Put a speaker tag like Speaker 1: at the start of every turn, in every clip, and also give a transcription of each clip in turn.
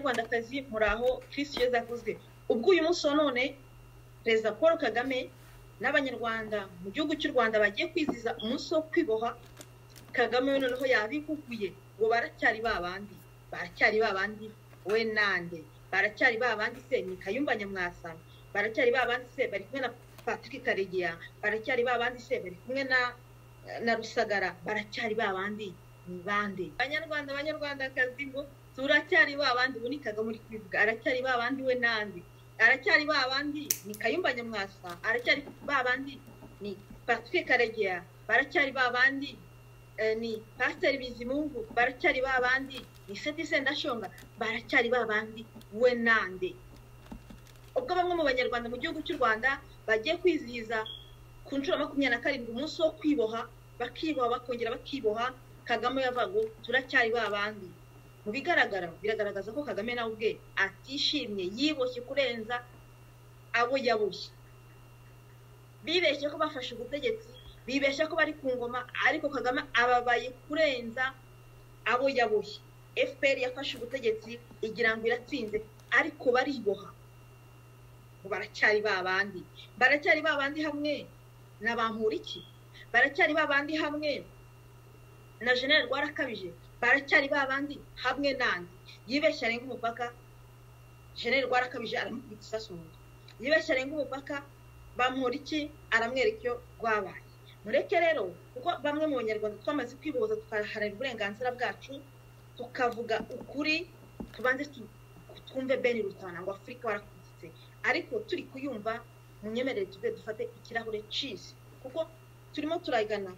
Speaker 1: banyarwandakazi muraho kirisi yeza aguze ubwo uyu munsi wa none perezida paul kagame n'abanyarwanda mu gihugu cy'u rwanda bagiye kwizihiza umunsi wo kwiboha kagame we noneho yabihuguye ngo baracyari babandi baracyari babandi we nande baracyari babandi se ni kayumba nyamwasa baracyari babandi se bari kumwe na patrick karegeya baracyari babandi se bari kumwe na na rusagara baracyari babandi ni bande banyarwanda banyarwandakazi ngo turacyari babandi bunikaga muri kwivuga aracyari babandi we nande aracyari babandi ni kayumba nyamwasa aracyari babandi ni patrick karegeya baracyari babandi ni pasiteri bizimungu baracyari babandi ni seti sendashonga baracyari babandi we nande ubwo bamwe mu banyarwanda mu gihugu cy'u rwanda bagiye kwizihiza ku nshuro makumyabiri na karindwi umunsi wo kwiboha bakiboha bakongera bakiboha kagame yavuga ngo turacyari babandi mu bigaragara biragaragaza ko kagame nawe ubwe atishimye yiboshye kurenza abo yaboshye bibeshye ko bafashe ubutegetsi bibeshya ko bari ku ngoma ariko kagame ababaye kurenza abo yaboshye fpr yafashe ubutegetsi igira ngo iratsinze ariko bariboha baracyari babandi baracyari babandi hamwe na bamporiki baracyari babandi hamwe na jenerali rwarakabije baracyari babandi hamwe nandi yibeshya arenga umupaka jenerali rwarakabije aramukubita isasu mu nda yibeshya arenga umupaka bamporiki aramwereka iyo rwabaye mureke rero kuko bamwe mu banyarwanda twamaze kwibohoza tukaharanira uburenganzira bwacu tukavuga ukuri tubanze twumve bene rutana ngo afurika warakubitse ariko turi kuyumva munyemerere tuve dufate ikirahure cizi kuko turimo turagana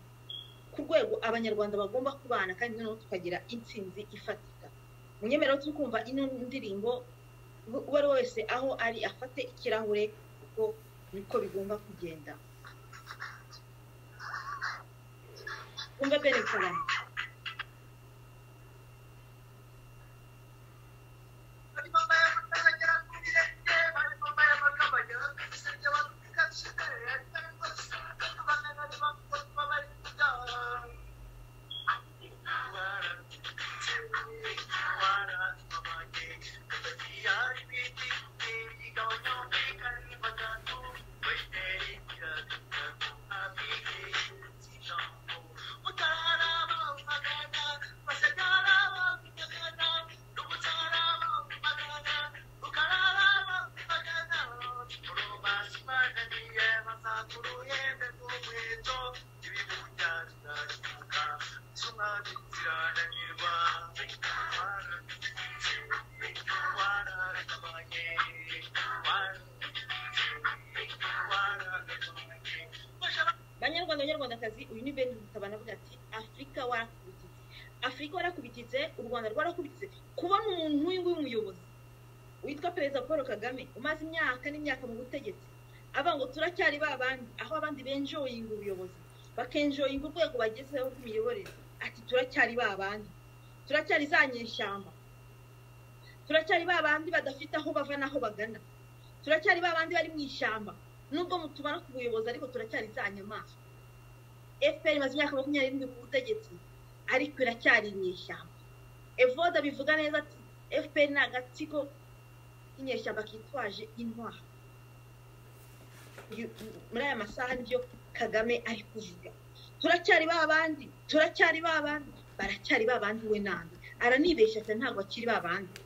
Speaker 1: ku rwego abanyarwanda bagomba kubana kandi noneho tukagira intsinzi ifatika munyemerere turi kumva ino ndirimbo uwo ari we wese aho ari afate ikirahure kuko niko bigomba kugenda kumbe bene kagame abanyarwandakazi uyu ni bene rutabana avuga ati afurika warakubititse afurika warakubititse u rwanda rwarakubititse kubona umuntu nk'uyu nguyu umuyobozi witwa perezida paul kagame umaze imyaka n'imyaka mu butegetsi aba ngo turacyari babandi aho abandi benjoyinga ubuyobozi bakenjoyinga urwego bagezeho rw'imiyoborere ati turacyari babandi turacyari za nyeshyamba turacyari babandi badafite aho bava n'aho bagana turacyari babandi bari mu ishyamba nubwo mutubona ku buyobozi ariko turacyari za nyamaswa fpr imaze imyaka makumyabiri n'irindwi ku butegetsi ariko iracyari inyeshyamba evoda bivuga neza ati fpr ni agatsiko k'inyeshyamba kitwaje intwara muri aya masaha nibyo kagame ari kuvuga turacyari babandi turacyari babandi baracyari babandi we nandi aranibeshya cyane ntabwo akiri babandi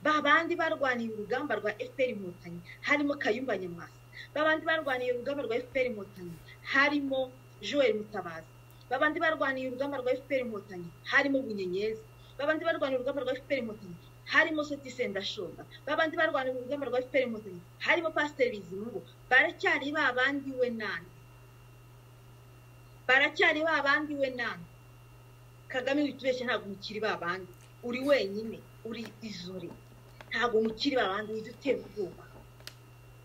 Speaker 1: babandi barwaniye urugamba rwa fpr inkotanyi harimo kayumba nyamwasa babandi barwaniye urugamba rwa fpr inkotanyi harimo Joel Mutabazi babandi barwaniye urugamba rwa FPR inkotanyi harimo Bunyenyezi babandi barwaniye urugamba rwa FPR inkotanyi harimo Seti Sendashonga babandi barwaniye urugamba rwa FPR inkotanyi harimo Pasiteri Bizimungu baracyari babandi we nani baracyari babandi we nani Kagame witubeshye ntabwo mukiri babandi uri wenyine uri izuri ntabwo mukiri babandi wize utera ubwoba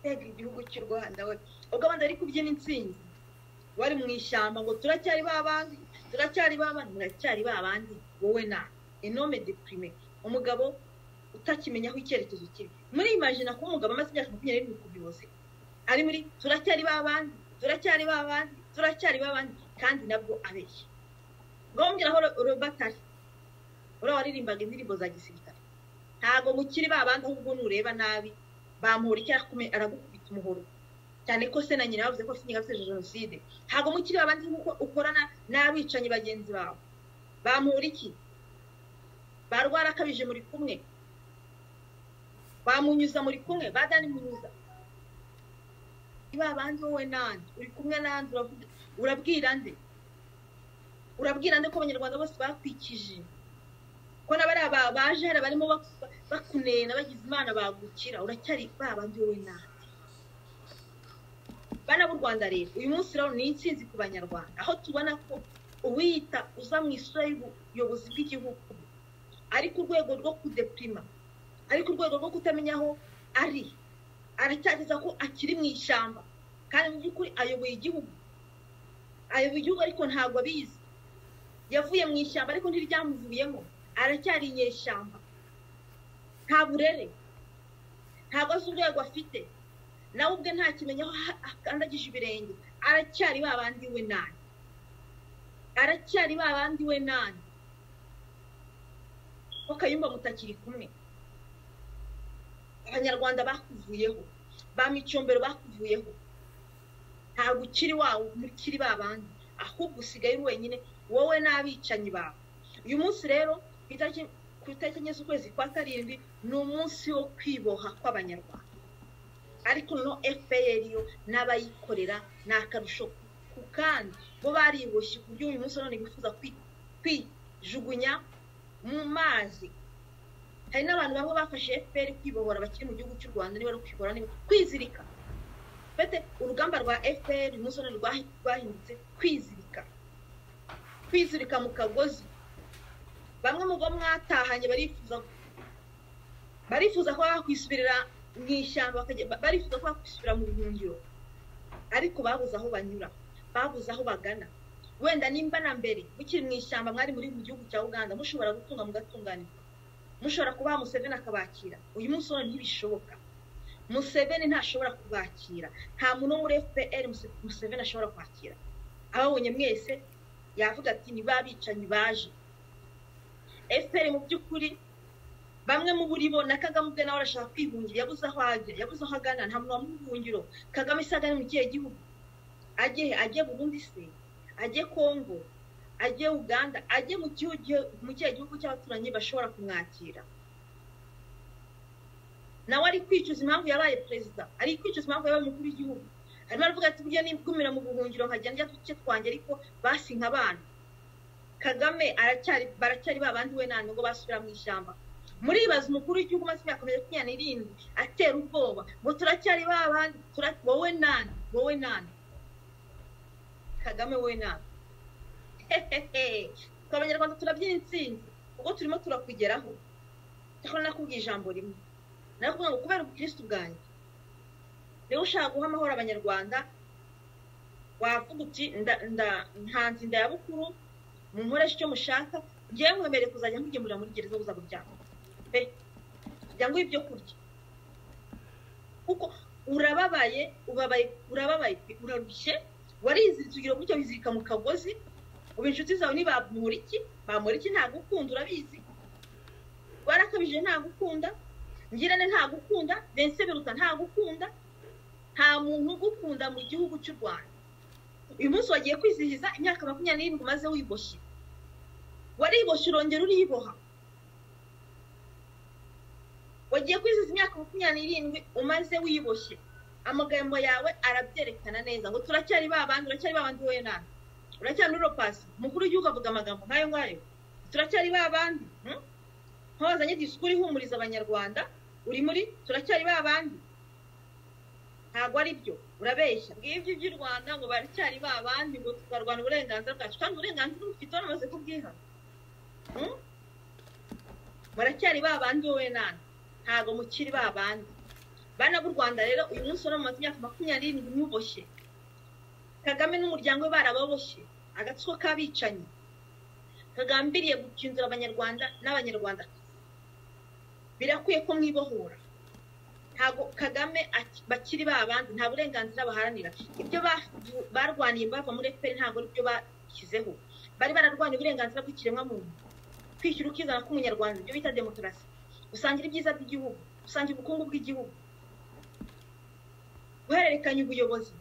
Speaker 1: mbega igihugu cy'u Rwanda we ubwo abandi bari kubyina intsinzi bari mu ishyamba ngo turacyari babandi turacyari babandi muracyari babandi wowe na enome deprime umugabo utakimenya aho icyerekezo kiri muri imajina ko umugabo amaze imyaka makumyabiri n'irindwi ku buyobozi ari muri turacyari babandi turacyari babandi turacyari babandi kandi nabwo abeshya ngo mubwira aho robert ari uriya waririmbaga indirimbo za gisirikare ntabwo mukiri babandi ahubwo nureba nabi bamuhora icyaha aragukubita umuhoro cyane ko se na nyina bavuze ko afite ingabo jenoside ntabwo mukiri babandi nk'uko ukorana n'abicanyi bagenzi bawe bamuhora iki barwara akabije muri kumwe bamunyuza muri kumwe badani munyuza niba bandi wowe nande uri kumwe nande urabwira nde urabwira nde ko abanyarwanda bose bakwikije ko n'abari aba baje hari abarimo bakunena bagize imana bagukira uracyari ba bandi wowe nande bana b'u rwanda rero uyu munsi rero ni insinzi ku banyarwanda aho tubona ko uwiyita uza mu isura y'ubuyobozi bw'igihugu ari ku rwego rwo kudepirima ari ku rwego rwo kutamenya aho ari aracyageza ko akiri mu ishyamba kandi mu by'ukuri ayoboye igihugu ayoboye igihugu ariko ntabwo abizi yavuye mu ishyamba ariko ntiryamuvuyemo aracyari inyeshyamba nta burere ntabwo azi urwego afite nawe ubwe nta kimenya aho akandagije ibirenge aracyari babandi we nani aracyari babandi we nani ko kayumba mutakiri kumwe abanyarwanda bakuvuyeho ba micombero bakuvuyeho ntabwo ukiri wawe mukiri babandi ahubwo usigaye uri wenyine wowe n'abicanyi bawe uyu munsi rero ku itariki enye z'ukwezi kwa karindwi ni umunsi wo kwiboha kw'abanyarwanda ariko no fpr yo n'abayikorera ni akarusho ku kandi bo bariboshye ku buryo uyu munsi none bifuza kwijugunya mu mazi hari n'abantu bamwe bafashe fpr kwibohora bakiri mu gihugu cy'u rwanda niba ari kwibora niba kwizirika fete urugamba rwa fpr umunsi none rwahindutse kwizirika kwizirika mu kagozi bamwe mu bo mwatahanye barifuza barifuza ko bakwisubirira mu ishyamba barifuza ko bakwisubira mu buhungiro ariko babuze aho banyura babuze aho bagana wenda nimba na mbere mukiri mu ishyamba mwari muri mu gihugu cya uganda mushobora gutunga mugatunganirwa mushobora kubaha museveni akabakira uyu munsi none ntibishoboka museveni ntashobora kubakira nta muntu wo muri fpr museveni ashobora kwakira ababonye mwese yavuga ati ni babicanyi baje fpr mu by'ukuri bamwe mu buri bo na kagame ubwe nawe arashaka kwihungira yabuze aho ajya yabuze aho agana nta muntu wamuhungiro kagame se agana mu kihe gihugu agiye agiye burundi se ajye kongo ajye uganda ajye mu kihe gihugu cy'abaturanyi bashobora kumwakira nawe ari kwicuza impamvu yabaye perezida ari kwicuza impamvu yabaye umukuru w'igihugu arimo aravuga ati burya nikumira mu buhungiro nkajya njya duce twanjye ariko basi nk'abana kagame aracyari baracyari babandi we nani ngo basubira mu ishyamba muribaza umukuru w'igihugu umaze imyaka makumyabiri n'irindwi atera ubwoba ngo turacyari babandi wowe nani wowe nani kagame we nani twe abanyarwanda turabyina insinzi ubwo turimo turakugeraho ariko nakubwiye ijambo rimwe nakuvuga ngo kubera ubukirisitu bwanjye niba ushaka guha amahoro abanyarwanda wavuga uti ntanze inda ya bukuru munkoresha icyo mushaka ngewe mwemereye kuzajya nkugemurira muri gereza buza kuryama pe kugira ngo ibyo kurya kuko urababaye ubabaye urababaye urarushye wariziritse ugira gutya wizirika mu kagozi ubu inshuti zawe ni bamuriki bamuriki ntagukunda urabizi warakabije ntagukunda ngirane ntagukunda bense biruta ntagukunda nta muntu ugukunda mu gihugu cy'u rwanda uyu munsi wagiye kwizihiza imyaka makumyabiri n'irindwi umaze wiboshye wariboshye urongera uriboha wagiye kwizihiza imyaka makumyabiri n'irindwi umaze wiboshye amagambo yawe arabyerekana neza ngo turacyari babandi uracyari babandi wowe nawe uracyari uro pasi umukuru w'igihugu avuga amagambo nk'ayo ngayo turacyari babandi ntawazanye disikuru ihumuriza abanyarwanda uri muri turacyari babandi ntabwo ari byo urabeshya ngibyo by'u rwanda ngo baracyari babandi ngo tukarwana uburenganzira bwacu kandi uburenganzira bufite banamaze kubwiha baracyari babandi wowe nani ntabwo mukiri babandi bana b'u rwanda rero uyu munsi uramaze imyaka makumyabiri n'irindwi muboshye kagame n'umuryango we barababoshye agatsiko k'abicanyi kagambiriye gukinzura abanyarwanda n'abanyarwanda birakwiye ko mwibohora ntabwo kagame bakiri babandi nta burenganzira baharanira ibyo barwaniye bava muri efuperi ntabwo aribyo bashyizeho bari bararwaniye uburenganzira bw'ikiremwamuntu kwishyura ukizana k'umunyarwanda ibyo bita demokarasi gusangira ibyiza by'igihugu gusangira ubukungu bw'igihugu guhererekanya ubuyobozi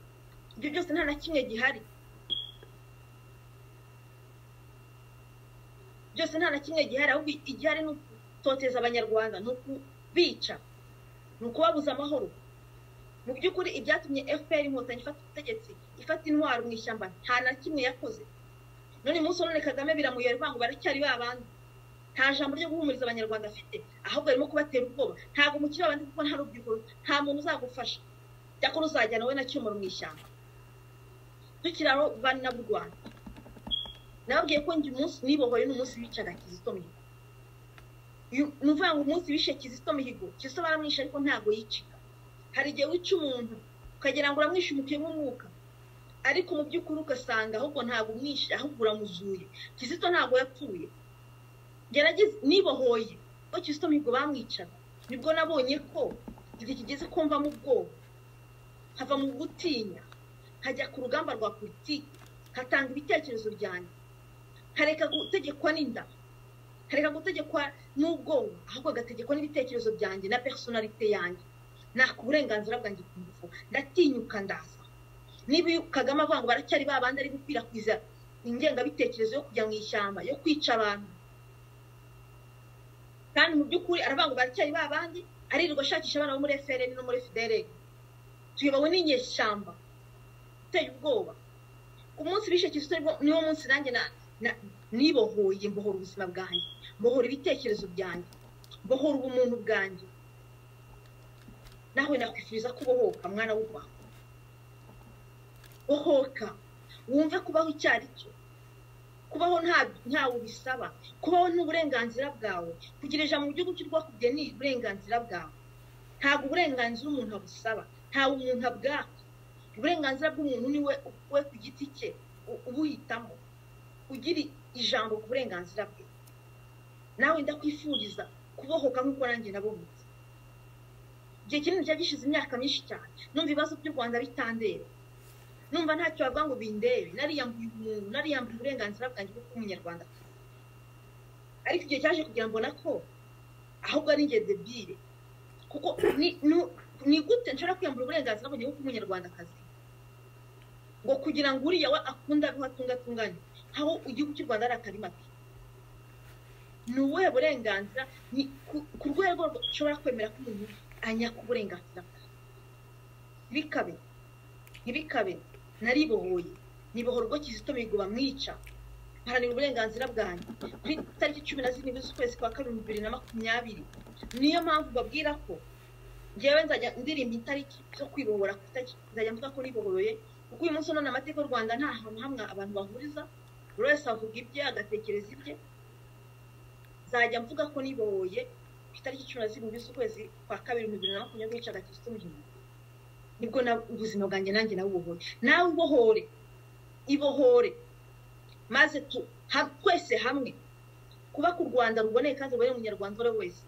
Speaker 1: ibyo byose nta na kimwe gihari byose nta na kimwe gihari ahubwo igihari ni ugutoteza abanyarwanda ni ukubica ni ukubabuza amahoro mu by'ukuri ibyatumye fpr inkotanyi ifata ubutegetsi ifata intwaro mu ishyamba nta na kimwe yakoze none munsi none kagame biramuyobera ivuga ngo baracyari babandi nta jambo ryo guhumuriza abanyarwanda afite ahubwo arimo kubatera ubwoba ntabwo mukiri babandi kuko nta rubyiruko nta muntu uzagufasha cyakora uzajyana wowe na cyumuro mu ishyamba dukiri aho bana n'ab'u rwanda nababwiye ko njye umunsi nibohoye ni umunsi wicaga kizito mihigo ni ukuvuga ngo umunsi wishe kizito mihigo kizito baramwishe ariko ntabwo yicika hari igihe wica umuntu ukagira ngo uramwishe umupira w'umwuka ariko mu by'ukuri ugasanga ahubwo ntabwo umwishe ahubwo uramuzuye kizito ntabwo yapfuye gerageza nibohoye ko kizito mihigo bamwicaga nibwo nabonye ko igihe kigeze kumvamo ubwoba hava mu gutinya nkajya ku rugamba rwa politiki nkatanga ibitekerezo byanjye nkareka gutegekwa n'inda nkareka gutegekwa n'ubwoba ahubwo agategekwa n'ibitekerezo byanjye na personalite yanjye naka uburenganzira bwanjye ku ngufu ndatinyuka ndaza niba kagame avuga ngo baracyari babandi ari gukwirakwiza ingengabitekerezo yo kujya mu ishyamba yo kwica abantu kandi mu by'ukuri aravuga ngo baracyari babandi aririrwa ashakisha abana bo muri efereni no muri fidereri tuyobowe n'inyeshyamba uteye ubwoba ku munsi bishe kizito niwo munsi nanjye nibohoye mbohora ubuzima bwanjye mbohora ibitekerezo byanjye mbohora ubumuntu bwanjye nawe nakwifuriza ko ubohoka mwana w'urwanda bohoka wumve kubaho icyo ari cyo kubaho ntawe ubisaba kubaho n'uburenganzira bwawe kugira ijambo mu gihugu cy'urwakubye ni uburenganzira bwawe ntabwo uburenganzira umuntu abusaba ntawe umuntu abwaka uburenganzira bw'umuntu ni we we ku giti cye ubuhitamo ugira ijambo ku burenganzira bwe nawe ndakwifuriza kubohoka nk'uko nanjye nabohotse igihe kinini cyari gishize imyaka myinshi cyane numva ibibazo by'u rwanda bitandera numva ntacyo bavuga ngo bindebe nariyambuye umuntu nariyambuye uburenganzira bwanjye bwo kuba umunyarwanda ariko igihe cyaje kugira ngo mbona ko ahubwo ari ingenzi ebyiri kuko ni ni gute nshobora kwiyambura uburenganzira bujya kuba umunyarwandakazi ngo kugira ngo uriya we akunda aho atunga atunganye aho igihugu cy'u rwanda ari akarima ke ni ubuhe burenganzira ni ku rwego ushobora kwemera ko umuntu anyaka uburenganzira bwe ntibikabe ntibikabe naribohoye nibohora ubwo kizito mihigo bamwica haranira uburenganzira bwanjye kuri tariki cumi na zirindwi z'ukwezi kwa kabiri bibiri na makumyabiri niyo mpamvu babwira ko ngewe nzajya ndirimba itariki zo kwibohora ku itariki nzajya mvuga ko nibohoroye kuko uyu munsi none amateka y'u rwanda nta hantu hamwe abantu bahuriza buri wese avuga ibye agatekereza ibye nzajya mvuga ko nibohoye ku itariki cumi na zirindwi z'ukwezi kwa kabiri bibiri na makumyabiri n'icyenda kizito mihigo nibwo ubuzima bwanjye nanjye nabubohore nawe ubohore ibohore maze twese hamwe kuba ku rwanda ruboneye kandi ruboneye umunyarwanda uwo ari wese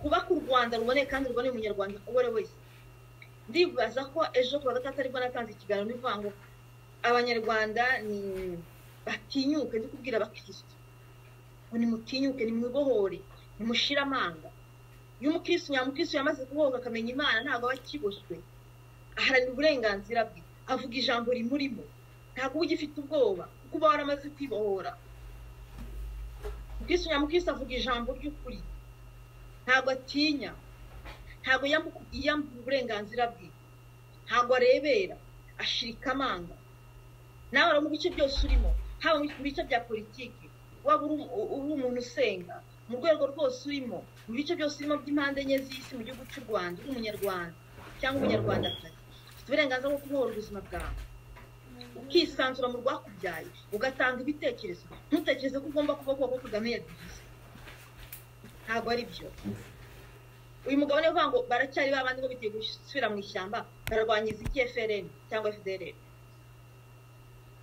Speaker 1: kubaka u rwanda ruboneye kandi ruboneye umunyarwanda uwo ari wese ndibaza ko ejo kuwa gatatu aribwo natanze ikiganiro n'ivuga ngo abanyarwanda ni batinyuke ndi kubwira abakirisitu ngo nimutinyuke nimwibohore nimushire amanga iyo umukirisitu nyamukirisitu yamaze kubohoka akamenya imana ntabwo aba akiboshywe aharanira uburenganzira bwe avuga ijambo rimurimo ntabwo uba ugifite ubwoba kuko uba waramaze kwibohora umukirisitu nyamukirisitu avuga ijambo ry'ukuri ntabwo atinya ntabwo yiyambura uburenganzira bwe ntabwo arebera ashirika amanga nawe mu bice byose urimo haba mu bice bya politiki waba uri umuntu usenga mu rwego rwose urimo mu bice byose urimo by'impande enye z'isi mu gihugu cy'u rwanda uri umunyarwanda cyangwa umunyarwandakazi ufite uburenganzira bwo kubohora ubuzima bwawe ukisanzura mu rwakubyaye ugatanga ibitekerezo ntutekereze ko ugomba kuba kuba ko kagame yabigize ntabwo ari byo uyu mugabo niyo uvuga ngo baracyari babandi bo biteguye gusubira mu ishyamba bararwanyiza iki FRN cyangwa FDLR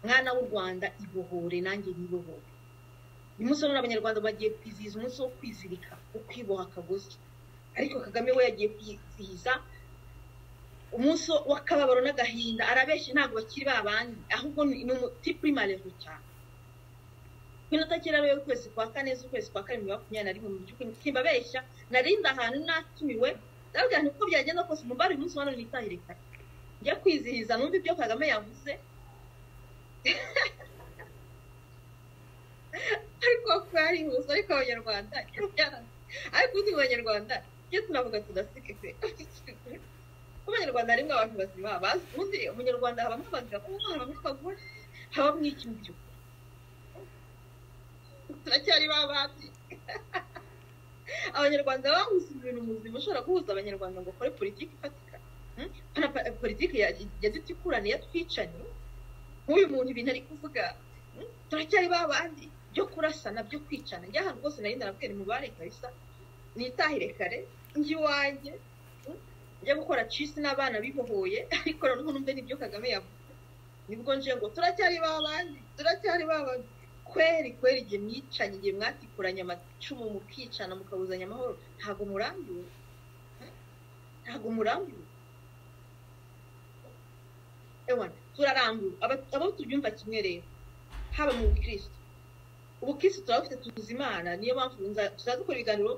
Speaker 1: mwana w'u Rwanda ibohore nanjye nibohore umunsi none abanyarwanda bagiye kwizihiza umunsi wo kwizirika ukwiboha akagozi ariko Kagame we yagiye kwizihiza umunsi w'akababaro n'agahinda arabeshye ntabwo bakiri babandi ahubwo ni umutipurimare cyane ku inota kera rero ukwezi kwa kane z'ukwezi kwa karindwi makumyabiri na rimwe mu by'ukuri simbabeshya narindi ahantu natumiwe ndabwira nti uko byagenda kose umubare uyu munsi wa none nitahire kare njya kwizihiza numva ibyo kagame yavuze ariko kuba ari inguzo ariko abanyarwanda ariko uzi mu banyarwanda iyo tunavuga tudasike pe kuko abanyarwanda harimo abantu bazima bazi ubundi umunyarwanda habamo abagabo habamo abagore habamo icy'ibyo turacyari ba bandi abanyarwanda bahuza ibintu muzima ushobora guhuza abanyarwanda ngo ukore politiki ifatika politiki yadutikurane yatwicanye nk'uyu muntu ibintu ari kuvuga turacyari ba bandi byo kurasana byo kwicana njya ahantu rwose nari narabwira imibare kabisa nitahire kare njya iwanjye njya gukora cisi n'abana bibohoye ariko noneho numve n'ibyo kagame yavuze nibwo nje ngo turacyari ba bandi turacyari ba bandi kweri kweri igihe mwicanye igihe mwatikuranye amacumu mukicana mukabuzanya amahoro ntabwo murambiwe ntabwo murambiwe ewa turarambiwe abo tubyumva kimwe rero haba mu bukirisitu ubukirisitu turabufite tuzi imana niyo mpamvu tuzaza dukora ibiganiro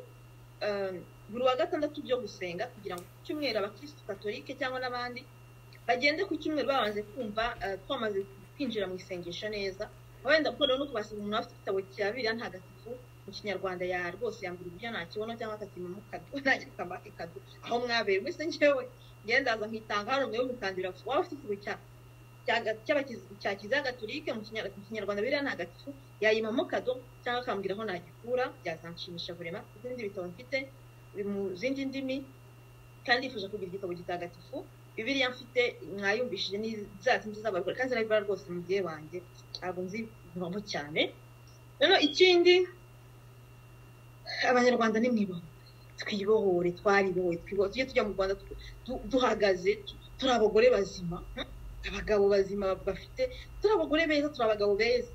Speaker 1: buri wa gatandatu byo gusenga kugira ngo ku cyumweru abakirisitu katolike cyangwa n'abandi bagende ku cyumweru babanje kumva twamaze kwinjira mu isengesho neza wenda kuko rero kubasaba umuntu afite igitabo cya biriya ntagatifu mu kinyarwanda ya rwose yambura ibyo ntakibona cyangwa akakima mukadu nanjye kamaka ikadu aho mwabereye mwese njyewe ngendaza nkitanga hano mwewe mukandira waba ufite igitabo cya cya kiliziya gatolike mu kinyarwanda biriya ntagatifu yayima mukado cyangwa akambwira aho nagikura byazanshimisha burema izindi bitabo mfite mu zindi ndimi kandi yifuje kugira igitabo gitagatifu bibiriya mfite mwayumvishije n'iza zindi z'abagore kandi zirabibara rwose mu gihe wanjye ntabwo nzi ibihombo cyane noneho ikindi abanyarwanda ni mwiboho twibohore twaribohore twibohore tujye tujya mu rwanda duhagaze turi abagore bazima abagabo bazima bafite turi abagore beza turi abagabo beza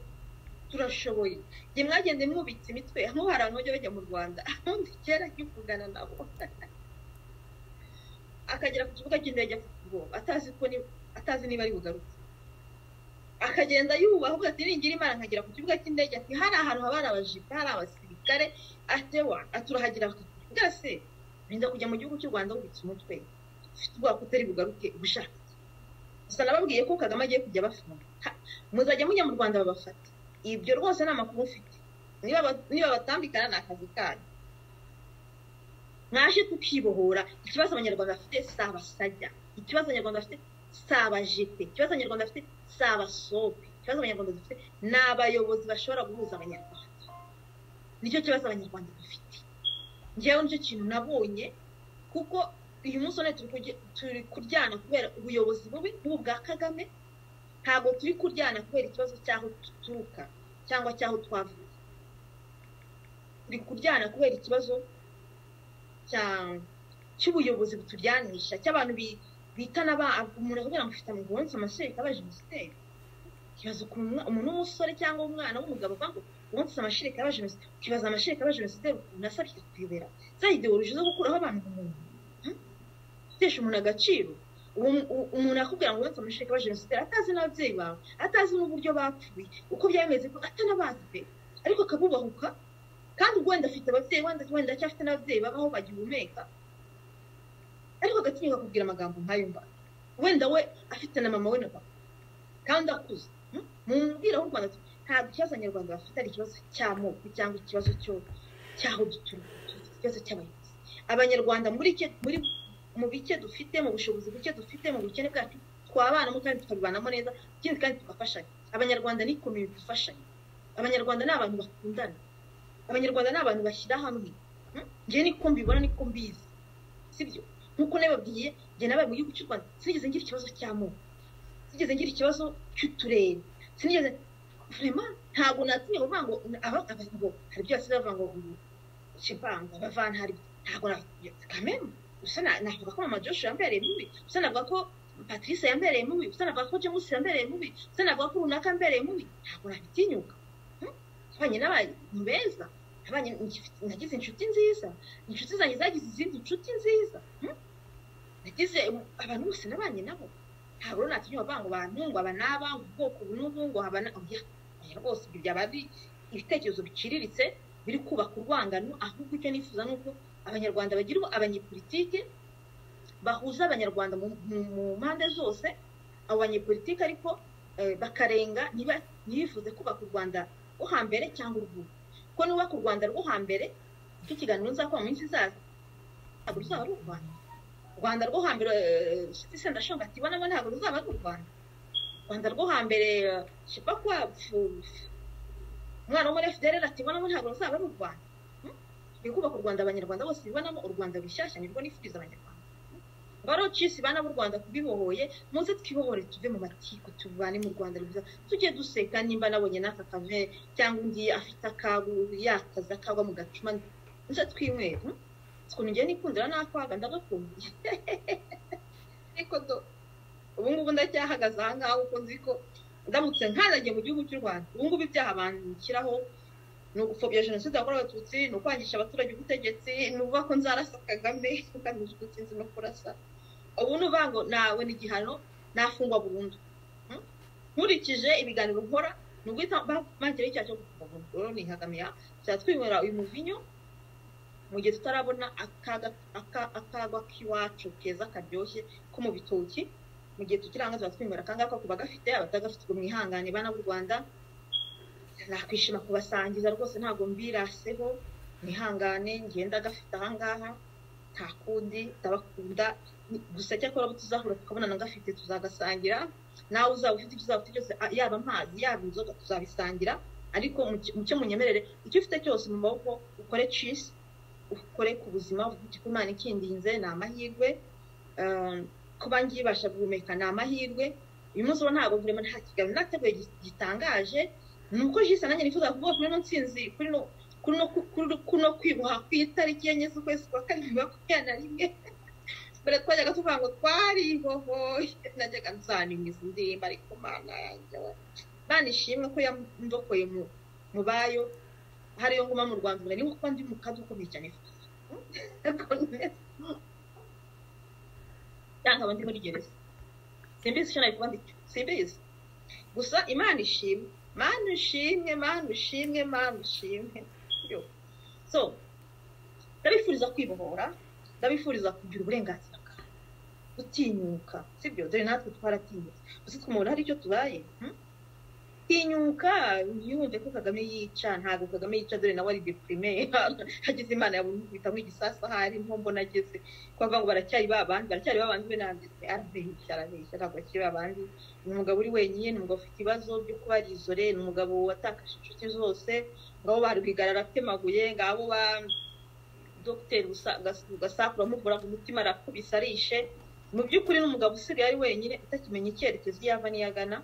Speaker 1: turashoboye igihe mwagende mwubitse imitwe hamwe hari abantu bajya bajya mu rwanda ahandi kera njya kugana nabo akagera ku kibuga cy'indege afite ubwoba atazi niba ari bugaruke akagenda yubaha ubwo ati ningiri imana nkagera ku kibuga cy'indege ati hari ahantu haba hari abajipe hari abasirikare atewa aturahagira bwase birinda kujya mu gihugu cy'u rwanda wubitse umutwe ufite ubwoba ko utari bugaruke ubushaka gusa nababwiye ko kagame agiye kujya abafunga muzajya mujya mu rwanda babafata ibyo rwose ni amakuru mfite niba batambikana ni akazi kanyu mwaje tukibohora ikibazo abanyarwanda bafite si abasajya ikibazo abanyarwanda bafite si abajete ikibazo abanyarwanda bafite si abasobe ikibazo abanyarwanda dufite ni abayobozi bashobora guhuza abanyarwanda nicyo kibazo abanyarwanda dufite ngewe nicyo kintu nabonye kuko uyu munsi one turi kuryana kubera ubuyobozi bubi nk'ubu bwa kagame ntabwo turi kuryana kubera ikibazo cy'aho duturuka cyangwa cy'aho twavuye turi kuryana kubera ikibazo cy'ubuyobozi buturyanisha cy'abantu bitana umuntu akubwira ngo ufite amugororotse amashereka aba jenoside ukibaza ukuntu umuntu w'umusore cyangwa umwana w'umugabo avuga ngo umunsi amashereka aba jenoside ukibaza amashereka aba jenoside ukuntu asabye kuyobera za ideoloji zo gukuraho abantu umuntu utesha umuntu agaciro umuntu akubwira ngo umunsi amashereka aba jenoside atazi n'ababyeyi bawe atazi n'uburyo bapfuye uko byameze ko atanabazi pe ariko akabubahuka kandi wenda afite ababyeyi wenda wenda acyafite n'ababyeyi babaho bagihumeka ariko agatinyuka kubwira amagambo nk'ayo mba wenda we afite na mama we na papa kandi akuze mumubwira w'u rwanda ntabwo ikibazo abanyarwanda bafite ari ikibazo cy'amoko cyangwa ikibazo cy'aho duturuka ikibazo cy'abayobozi abanyarwanda muri muri mu bike dufite mu bushobozi buke dufite mu bukene bwacu twabanamo kandi tukabibanamo neza ikindi kandi tugafashanya abanyarwanda ni komini dufashanya abanyarwanda ni abantu bakundana abanyarwanda ni abantu bashyira hamwe njyewe niko mbibona niko mbizi sibyo nkuko nababwiye njye nabaye mu gihugu cy'u rwanda sinigeze ngira ikibazo cy'amoko sinigeze ngira ikibazo cy'uturere sinigeze vrema ntabwo natinye kuvuga ngo ngo hari ibyo basigaye bavuga ngo shivanga bavana hari ntabwo kamemu usa navuga ko mama joshua yambereye mubi usa navuga ko patrice yambereye mubi usa navuga ko james yambereye mubi usa navuga ko runaka yambereye mubi ntabwo nabitinyuka abanye n'abantu beza abanye nagize inshuti nziza inshuti zanjye zagize izindi nshuti nziza nagize abantu bose nabanye nabo ntabwo rero natinyuka bavuga ngo bantu ngo aba n'aba ngo ubwoko ubu n'ubu ngo aba n'aba rwose ibyo byaba ari ibitekerezo biciriritse biri kubaka urwangano ahubwo icyo nifuza ni uko abanyarwanda bagira abanyepolitike bahuza abanyarwanda mu mpande zose abo banyepolitike ariko bakarenga ntibifuze kubaka u rwanda rwo hambere cyangwa urw'ubu kuko nubaka u rwanda rwo hambere icyo kiganiro nzakora mu minsi izaza ntabwo ruzaba ari u rwanda u rwanda rwo hambere senda shonga ati ibonamo ntabwo ruzaba ari u rwanda u rwanda rwo hambere shipa kwa umwana wo muri fdr ati ibonamo ntabwo ruzaba ari u rwanda kubaka u rwanda abanyarwanda bose bibonamo u rwanda rushyashya nirwo nifuriza abanyarwanda barocisi bana b'u rwanda kubibohoye muze twibohore tuve mu matiko tuvane mu rwanda rwiza tujye duseka nimba nabonye n'aka kave cyangwa undi afite akabu yakaza akagwa mu gacuma muze twinywera ukuntu ngiye nikundira nakwaga ndagakundiye ariko do ubu ngubu ndacyahagaze aha ngaho kuko nzi ko ndamutse nkanagiye mu gihugu cy'u rwanda ubu ngubu ibyaha banshyiraho ni ugupfobya jenoside yakorewe abatutsi ni ukwangisha abaturage ubutegetsi ni ukuvuga ko nzarasa kagame ugamije ubutsinzi no kurasa ubu ni uvuga ngo nawe ni igihano nafungwa burundu nkurikije ibiganiro nkora ni uguhita bageraho icyaha cyo gufungwa burundu rero ni ihagamiya twinywera uyu muvinyo mu gihe tutarabona akagwa k'iwacu keza karyoshye ko mu bitoki mu gihe tukiranga tuba twinywera akangaka ku bagafite abatagafite ubwo mwihangane bana b'u rwanda nakwishima kubasangiza rwose ntabwo mbiraseho mwihangane ngenda gafite ahangaha nta kundi ndabakunda gusa cyakora abo tuzahura tukabona na gafite tuzagasangira nawe uzaba ufite ibyo uzaba ufite byose yaba amazi yaba inzoga tuzabisangira ariko mucyo munyemerere icyo ufite cyose mu maboko ukore cisi ukore ku buzima ufite ko imana ikindinze ni amahirwe kuba ngibasha guhumeka ni amahirwe uyu munsi uba ntabwo burema nta kiganiro nateguye gitangaje ni uko jisana nanjye nifuza kuvuga kuri ino nsinzi kuri no kwiboha ku itariki enye z'ukwezi kwa karindwi makumyabiri na rimwe mbere twajyaga tuvuga ngo twaribohoye najyaga nzanimiza indirimbo ariko mana yanjye banishimwe ko yandokoye mu bayo hariyo nguma mu rwanda ubu niko ndi mu kazi ukomeye cyane cyangwa abandi muri gereza simbizi icyo nari kuba ndicyo simbizi gusa imana ishimwe manu ushimwe manu ushimwe manu ushimwe so ndabifuriza kwibohora ndabifuriza kugira uburenganzira bwawe gutinyuka sibyo dore natwe twaratinyutse gusa twumva hari icyo tubaye tinyuka yumve ko kagame yica ntabwo kagame yica dore nawe ari depurime hagize imana yabita nk'igisasu ahari nko mbona ageze kuvuga ngo baracyari babandi baracyari babandi be nanditse arabeshya arabeshya ntabwo akiri babandi ni umugabo uri wenyine ni umugabo ufite ibibazo byo kuba ari izore ni umugabo watakaje inshuti zose ngabo ba rwigarara atemaguye ngabo ba dogiteri gasakura amuvura ku mutima arakubise arishe mu by'ukuri ni umugabo usigaye ari wenyine utakimenya icyerekezo iyo ava n'iyo agana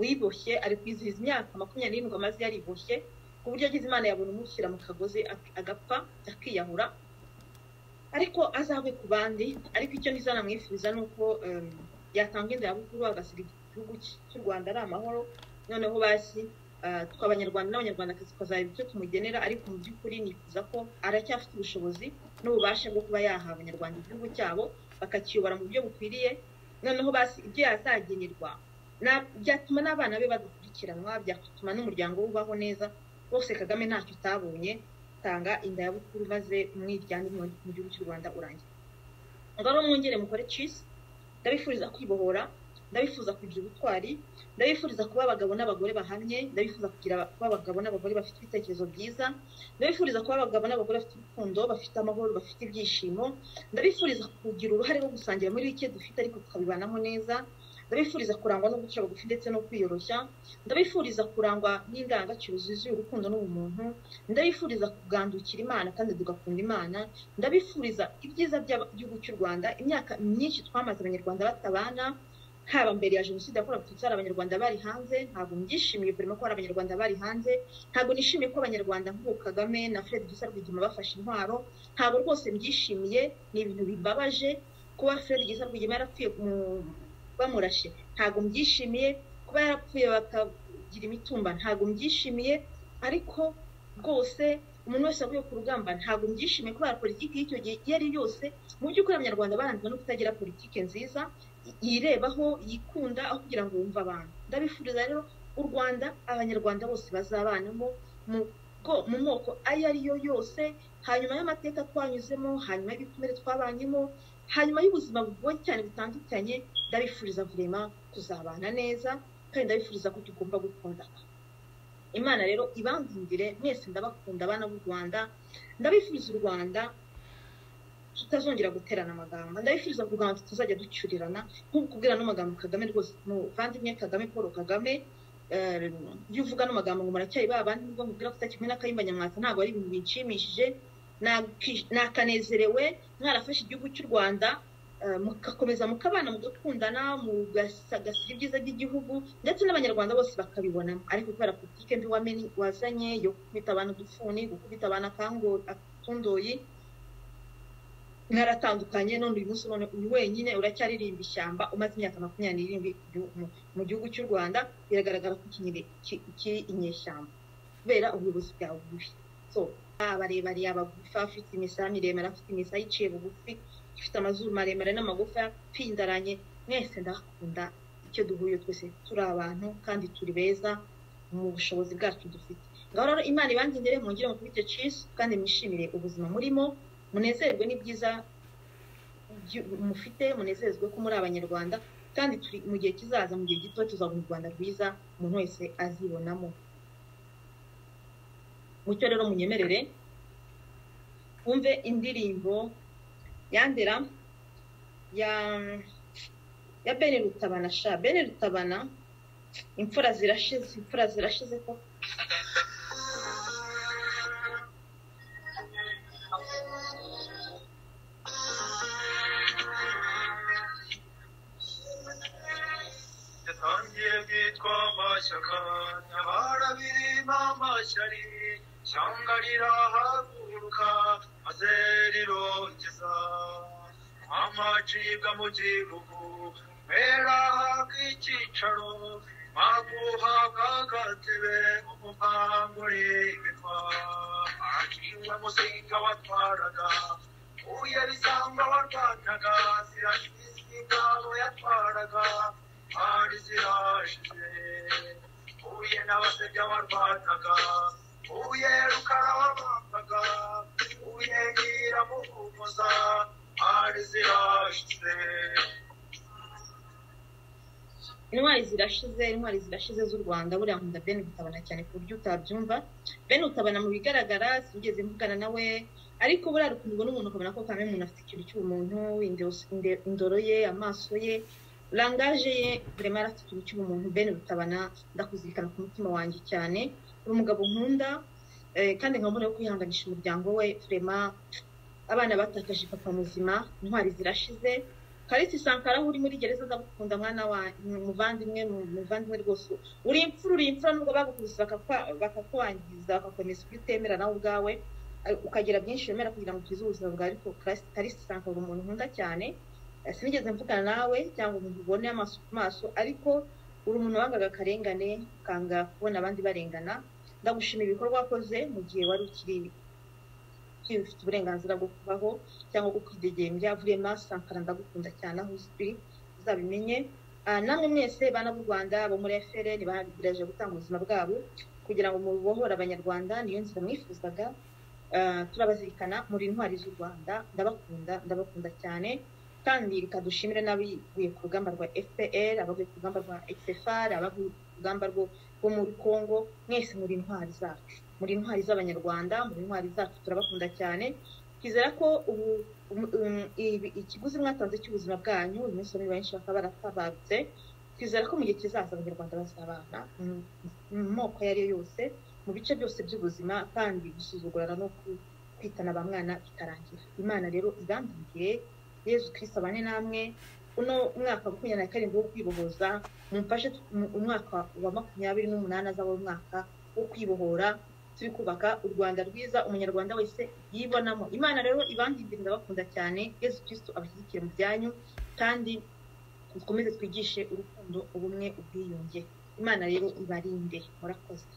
Speaker 1: wiboshye ari kwizihiza imyaka makumyabiri n'irindwi amaze yariboshye ku buryo agize imana yabona umushyira mu kagozi agapfa akiyahura ariko azagwe ku bandi ariko icyo ntizanamwifuriza ni uko yatanga indabukuru agasiga igihugu cy'u rwanda ari amahoro noneho basi twe abanyarwanda n'abanyarwandakazi tukazaba icyo tumugenera ariko mu by'ukuri nifuza ko aracyafite ubushobozi n'ububasha bwo kuba yaha abanyarwanda igihugu cyabo bakakiyobora mu buryo bukwiriye noneho basi ibyo yazagenerwa byatuma n'abana be badakurikiranwa byatuma n'umuryango we ubaho neza rwose kagame ntacyo utabonye tanga inda ya bukuru maze umwiryane mu gihugu cy'u rwanda urangiye ngo ari umwongere mukore cisi ndabifuriza kwibohora ndabifuza kugira ubutwari ndabifuriza kuba abagabo n'abagore bahamye ndabifuza kugira kuba abagabo n'abagore bafite ibitekerezo byiza ndabifuriza kuba abagabo n'abagore bafite urukundo bafite amahoro bafite ibyishimo ndabifuriza kugira uruhare rwo gusangira muri bike dufite ariko tukabibanamo neza ndabifuriza kurangwa guca bugufi ndetse no kwiyoroshya ndabifuriza kurangwa n'indangagaciro zuzuye urukundo n'ubumuntu ndabifuriza kugandukira imana kandi tugakunda imana ndabifuriza ibyiza by'igihugu cy'u rwanda imyaka myinshi twamaze abanyarwanda batabana haba mbere ya jenoside yakorewe abatutsi hari abanyarwanda bari hanze ntabwo mbyishimiye kurema ko hari abanyarwanda bari hanze ntabwo nishimiye ko abanyarwanda nk'ubu kagame na fred gisa rwigema bafashe intwaro ntabwo rwose mbyishimiye ni ibintu bibabaje kuba fred gisa rwigema yarapfuye bamurashe ntabwo mbyishimiye kuba yarapfuye bakagira imitumba ntabwo mbyishimiye ariko rwose umuntu wese wavuye ku rugamba ntabwo mbyishimiye kubera politiki y'icyo gihe iyo ari yose mu by'ukuri abanyarwanda baranzwe no kutagira politiki nziza yirebaho yikunda aho kugira ngo wumve abantu ndabifuriza rero u rwanda abanyarwanda bose bazabanamo mu moko ayo ariyo yose hanyuma y'amateka twanyuzemo hanyuma y'ibikomere twabanyemo hanyuma y'ubuzima bugoye cyane butandukanye ndabifuriza vurema kuzabana neza kandi ndabifuriza ko tugomba gukundana imana rero ibangundire mwese ndabakunda abana b'u rwanda ndabifuriza u rwanda tutazongera guterana amagambo ndabifuriza ku rwanda tutazajya ducyurirana nk'uko ubwira n'amagambo kagame rwose muvandimwe kagame paul kagame iyo uvuga n'amagambo ngo muracyari ba bandi nubwo mubwira ko utakikumwe n'akayimba nyamwasa ntabwo ari ibintu binshimishije nakanezerewe mwarafashe igihugu cy'u rwanda mugakomeza mukabana mugakundana mugasagasiga ibyiza by'igihugu ndetse n'abanyarwanda bose bakabibonamo ariko kubera politike mbi wazanye yo gukubita abantu udufuni gukubita abantu akundoyi mwaratandukanye none uyu munsi none uri wenyine uracyaririmba ishyamba umaze imyaka makumyabiri n'irindwi mu gihugu cy'u rwanda biragaragara ko kiri inyeshyamba kubera ubuyobozi bwawe bubi so abarebare abagufi afite imisaya miremire afite imisaya iciye bugufi ifite amazuru maremare n'amagufa yapindaranye mwese ndakunda icyo duhuye twese turi abantu kandi turi beza mu bushobozi bwacu dufite ngaho rero imana ibangindere mungire mu kubityo cisu kandi mwishimire ubuzima murimo munezerwe n'ibyiza mufite munezerwe ko muri abanyarwanda kandi turi mu gihe kizaza mu gihe gito tuzabona u rwanda rwiza umuntu wese azibonamo mucyo rero munyemerere wumve indirimbo yandera ya ya bene rutabana sha bene rutabana imfura zirashize imfura zirashize ko
Speaker 2: yitwa amashyaka nyabarabiri n'amashyari ishyanga rirahaguruka maze rirongeza amacibwa mu gihugu mpera habwa icyicaro maguhabwa agatebe umupangu uribikwa akinga musinga watwaraga uye bisanga warwanaga zirashize ingabo yatwaraga hari zirashize uye n'abasebya barwanaga uye rukara wabambaga uye nyiramuhumuza hari zirashize
Speaker 1: intwari zirashize intwari zirashize z'u rwanda buriya nkunda bene utabana cyane ku buryo utabyumva bene utabana mu bigaragara sinigeze mvugana nawe ariko buriya rukundwa n'umuntu ukabona ko kamwe umuntu afite ikintu cy'ubumuntu indoro ye amaso ye rangaje ye burema afite ikintu cy'ubumuntu bene rutabana ndakuzirikana ku mutima wanjye cyane uri umugabo nkunda kandi nkabona yo kwihanganisha umuryango we turema abana batakaje papa muzima intwari zirashize karisi sankara uri muri gereza ndagukunda mwana wa muvandimwe muvandimwe rwose uri imfura uri imfura nubwo bagukubise bakakwangiza bakakomeza ibyo utemera nawe ubwawe ukagira byinshi wemera kugira ngo ukize ubuzima bwawe ariko karisi sankara uri umuntu nkunda cyane sinigeze mvugana nawe cyangwa umuntu ubone amaso ku maso ariko uri umuntu wangaga akarengane ukanga kubona abandi barengana ndagushimira ibikorwa wakoze mu gihe wari ukiri ufite uburenganzira bwo kubaho cyangwa bwo kwidegembya vurema sankara ndagukunda cyane aho uzwi uzabimenye namwe mwese bana b'u rwanda bo muri frn bagerageje gutanga ubuzima bwabo kugira ngo mubohore abanyarwanda niyo nzira mwifuzaga turabazirikana muri intwari z'u rwanda ndabakunda ndabakunda cyane kandi reka dushimire n'abaguye ku rugamba rwa fpr abaguye ku rugamba rwa xfr abaguye ku rugamba rwo muri congo mwese muri intwari zacu muri intwari z'abanyarwanda muri intwari zacu turabakunda cyane twizera ko ubu ikiguzi mwatanze cy'ubuzima bwanyu uyu munsi muri benshi bakaba baratabarutse twizera ko mu gihe kizaza abanyarwanda bazabana mu moko ayo ariyo yose mu bice byose by'ubuzima kandi gusuzugurana no kwitana ba mwana bitarangira imana rero ibangiriye yezu kirisita abane namwe uno mwaka wa makumyabiri na karindwi wo kwibohoza mumfashe umwaka wa makumyabiri n'umunani azaba umwaka wo kwibohora turi kubaka u rwanda rwiza umunyarwanda wese yibonamo imana rero ibangindira ndabakunda cyane yezu kirisita abashyigikire mu byanyu kandi dukomeze twigishe urukundo ubumwe ubwiyunge imana rero ibarinde murakoze